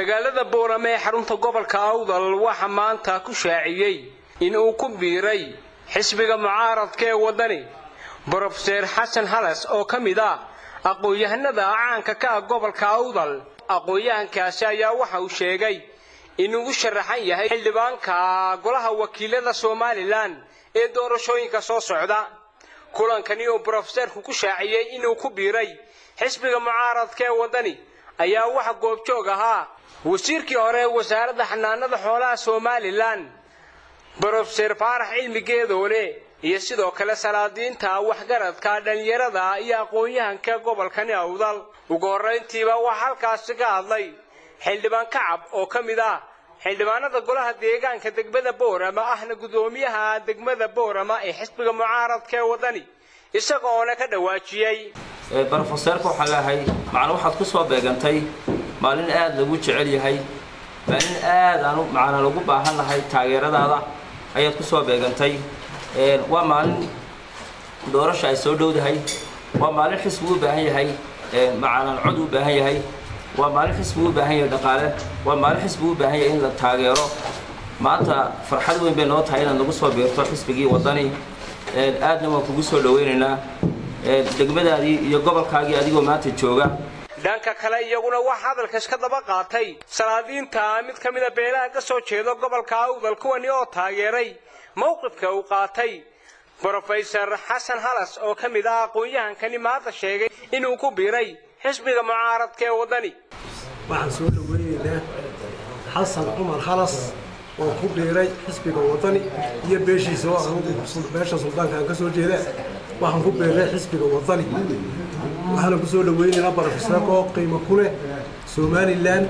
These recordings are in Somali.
magaalada boorame ee xarunta gobolka awdal waxa maanta ku shaaciyey in uu ku biiray xisbiga mucaaradka ee waddani brofeser xasan halas oo ka mid ah aqoon-yahanada caanka ka ah gobolka awdal aqoon-yahankaasi ayaa waxa uu sheegay inuu u sharaxan yahay xildhibaanka golaha wakiilada somalilan ee doorashooyinka soo socda kulankani oo brofeserku ku shaaciyey inuu ku biiray xisbiga mucaaradka ee waddani ayaa waxa goobjoog ahaa wasiirkii hore ee wasaaradda xanaanada xoolaha somalilan brofeser faarax cilmi geedoole iyo sidoo kale salaadiinta waxgaradka dhallinyarada iyo aqoon-yahanka gobolkani awdal ugu horrayntiiba waxaa halkaasi ka hadlay xildhibaan kacab oo ka mid ah xildhibaanada golaha deegaanka degmada boorama ahna guddoomiyaha degmada boorama ee xisbiga mucaaradka ee waddani isagoona ka dhawaajiyey brofeseerka waxaa leeahay macna waxaad ku soo beegantay maalin aad lagu jecel yahay maalin aad aan macna lagu baahan lahay taageeradaada ayaad ku soo beegantay waa maalin doorasha ay soo dhowdahay waa maalin xisbigu u baahan yahay macnan cod u baahan yahay waa maalin xisbigu u baahan yahay dhaqaale waa maalin xisbigu u baahan yahay in la taageero maanta farxad weyn bay noo tahay inaad nagu soo biirto xisbigii waddani aadna waan kugu soo dhawaynaynaa degmadaadii iyo gobolkaagii adigoo maanta jooga dhanka kale iyaguna wax hadalka iska daba qaatay salaadiinta mid ka mida beelaha ka soo jeeda gobolka awdal kuwani oo taageeray mowqifka uu qaatay brofeser xasan halas oo ka mid ah aqoon-yahankani maanta sheegay inuu ku biiray xisbiga mucaaradka ee waddani waxaan soo dhaweynaynaa xasan cumar halas oo ku biiray xisbiga waddani iyo beeshiisa oo anugu beesha suldaanka aan ka soo jeeda waxaan ku biiray xisbiga waddani waxaana ku soo dhaweynaynaa brofeserka oo qiimo ku leh somalilan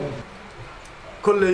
kolley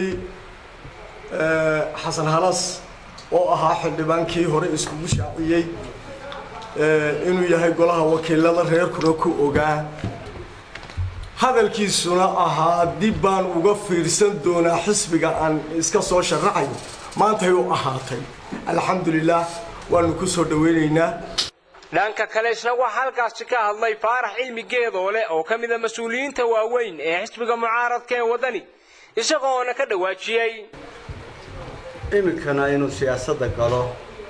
xasan halas oo ahaa xildhibaankii hore iskugu shaaciyey inuu yahay golaha wakiilada reerkuna ku ogaa hadalkiisuna ahaa dib baan uga fiirsan doonaa xisbiga aan iska soo sharaxayo maantay u ahaatay alxamdulilaah waanu ku soo dhaweynaynaa dhanka kale isna waxaa halkaasi ka hadlay faarax cilmi geedoole oo ka mida mas-uuliyiinta waaweyn ee xisbiga mucaaradka ee waddani isagoona ka dhawaajiyey iminkana inuu siyaasadda galo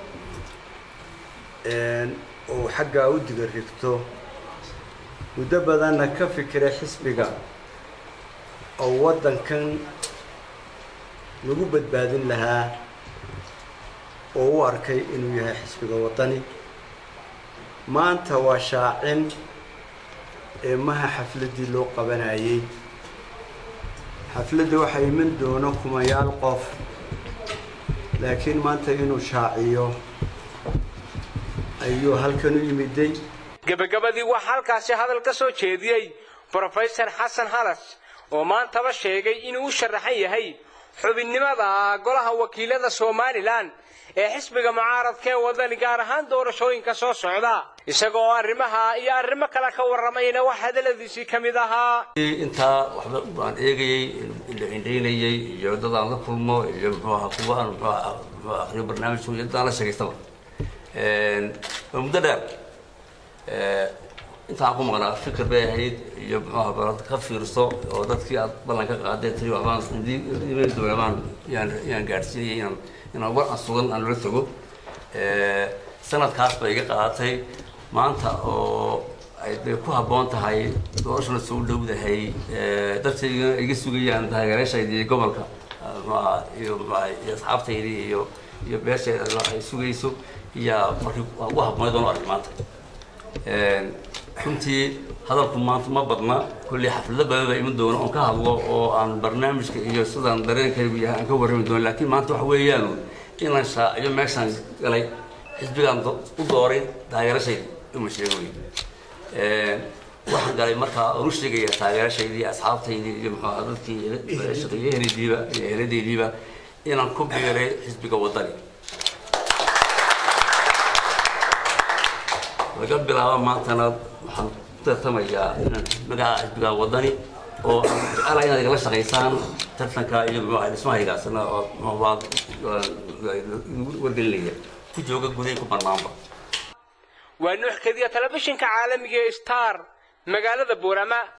uu xaggaa u diga rigto muddo badanna ka fikiray xisbiga oo waddankan lagu badbaadin lahaa oo u arkay inuu yahay xisbiga waddani maanta waa shaacin ee maha xafladdii loo qabanayay xafladda waxaa iman doono kumayaal qof laakiin maanta inuu shaaciyo ayuu halkan u yimiday gebagabadii waxaa halkaasi hadal ka soo jeediyey brofeser xasan halas oo maantaba sheegay inuu u sharaxan yahay xubinnimada golaha wakiilada somalilan ee xisbiga mucaaradka ee waddani gaar ahaan doorashooyinka soo socda isaga oo arrimaha iyo arrimo kale ka warramayna wax hadaladiisii ka mid ahaa intaa waxba aan eegayey la indhaynayey iyo dad aan la kulmo iyo muxuu ahaa kuwa aan muxuu ahaa muxuu akhriyo barnaamijku iyo dad aan la sheegaystaba waa muddo dheer intaan ku maqnaa fikir bay ahayd iyo muxuu ahaa balad ka fiirso oo dadkii aad ballan ka qaaday tiri waxbaan idii doona baan yaan yaan gaadhsiinayay inaan inaan war aan sugan aan loola tago sanadkaas bay iga qaadatay maanta oo ay bay ku habboon tahay doorashana soo dhowdahay dadkayga iga sugayaan taageerashaydii gobolka muxuaha iyo muxuaha iyo asxaabtaydii iyo iyo beesheeda ay sugayso iyaa markii waa ugu habboonay doon arag maanta runtii hadalku maanta ma badna kolley xaflado badan baa iman doona oon ka hadlo oo aan barnaamijka iyo sidaan dareenkaygu yahay aan ka warrami doono laakiin maanta waxa weeyaan inaan shaaciyo meeshaan galay xisbigaan u dooray taageerashayda uma sheegoy waxaan galay markaa oonu sheegaya taageerashaydii asxaabtaydii iyo muxuu ahaa dadkii shaqeeye eheladiiba iyo eheladaydiiba inaan ku biiray xisbiga waddani laga bilaabo maantana waxaan ku tartamayaa inaan magaca xisbiga waddani oo aan jecelahay inaad igala shaqaysaan tartanka iyo muxuu dhismahaygaasna oo muxuu wargelinaya ku jooga gudahay ku bannaanba waa nuux kadiya telefishinka caalamiga ee star magaalada boorama